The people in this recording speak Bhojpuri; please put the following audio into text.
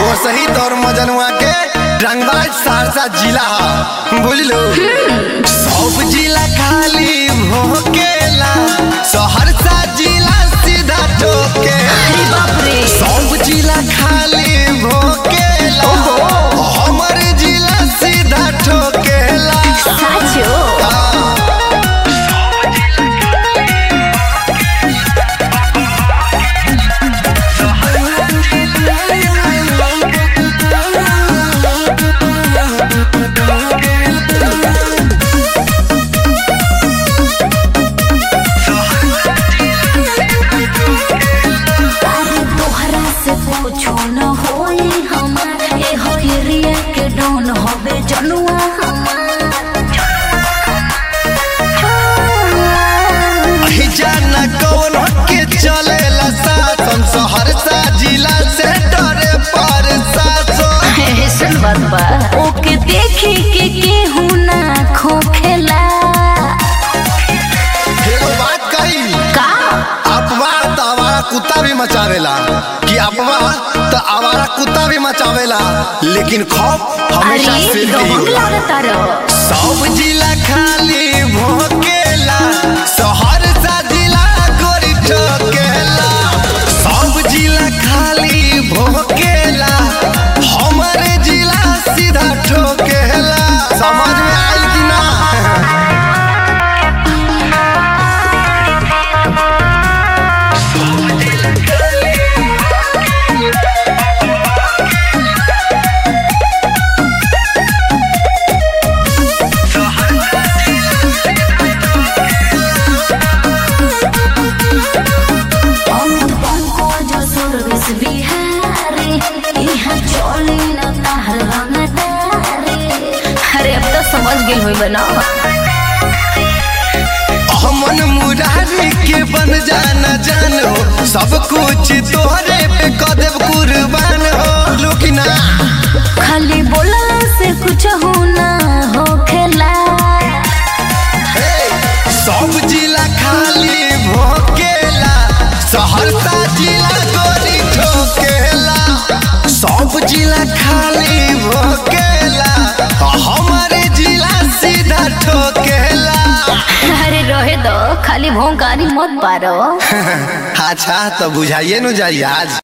वो सही तौर मजनुआ के रंगबाज सहरसा जिला ह बुझलो सब जिला खाली भोकेला सहरसा जिला सीधा ठोकेला अरे बाप रे सब जिला खाली भोकेला हमर जिला सीधा ठोकेला साचो अरे तोहरा से पूछो न होई हमार ए हो एरिया के डॉन होबे जनुआ अहि जाना कौन के चलेला शासन सहरसा जिला से डरे पर शासन ऐसन बात बा ओके देखी के केहू ना खोखेला एगो बात कही का अफवाह तो आवारा कुत्ता भी मचावेला कि अफवाह तो आवारा कुत्ता भी मचावेला लेकिन खौफ हमेशा अरे सिर पे ही दबंग होला लागता रो सब जिला खाली भोकेला सहरसा जिला गोरी ठोकेला सब जिला खाली भोकेला हमारे जिला सीधा ठोकेला समझ में आयल कि ना अमित पंकज सर्विस बिहारी यहाँ चली न ताहर रंगदारी अरे अब तो समझ गेल होई बना हमन मुरारी के बन जाना जानो सब कुछ तोहरे पे कदेव कुर्बान हो लुकिना खाली बोलला से कुछ हो ना हो खेला सब जिला खाली भोकेला सहरसा जिला गोरी ठोकेला सब जिला खाली भोकेला हमारे जिला सीधा ठोकेला अरे रहे दो खाली भोंकारी मत पारो अच्छा तो बुझाइए न जाइए आज